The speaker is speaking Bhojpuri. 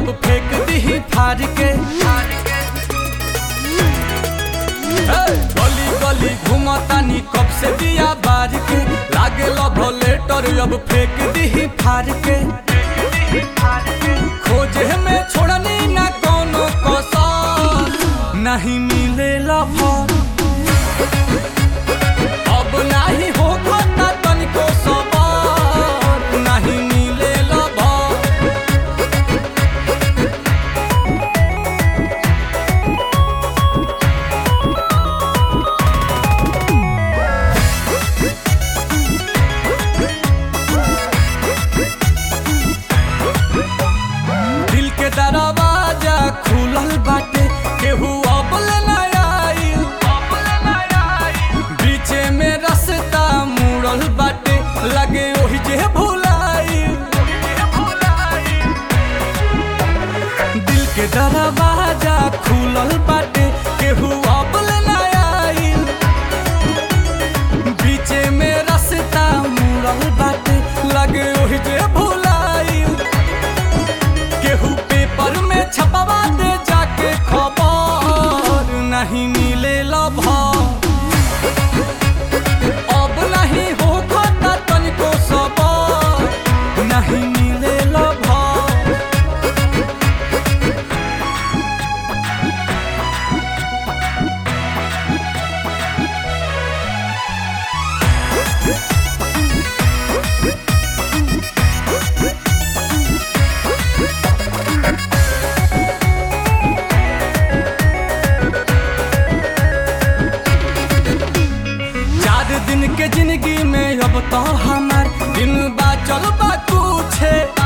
अब फेंक दी फाड़ के हे, गली गली घूमतानी कब से दिया बार के लागे लव लेटर अब फेंक दी फाड़ के खोजे में छोड़नी ना कोनो कसर नहीं मिले लभर अब नहीं हो खाता तनिको सबर नहीं मिले लभर दिल के दरवाजा खुलल बाटे केहू अबल ना आइल बीचे में रास्ता मुड़ल बाटे लगे ओही जे भुलाइल दिल के दरवाजा खुलल बाटे केहू अबल ना आइल बीचे में रास्ता मुड़ल बाटे लगे ओही जे भुलाइल केहू पेपर में छपवा दे जाके खबर नहीं मिले लभर अब नहीं हो खाता तनिको सबर नहीं मिले लभर चार दिन के जिंदगी में अब तो हमार दिन बा चल बा कुछ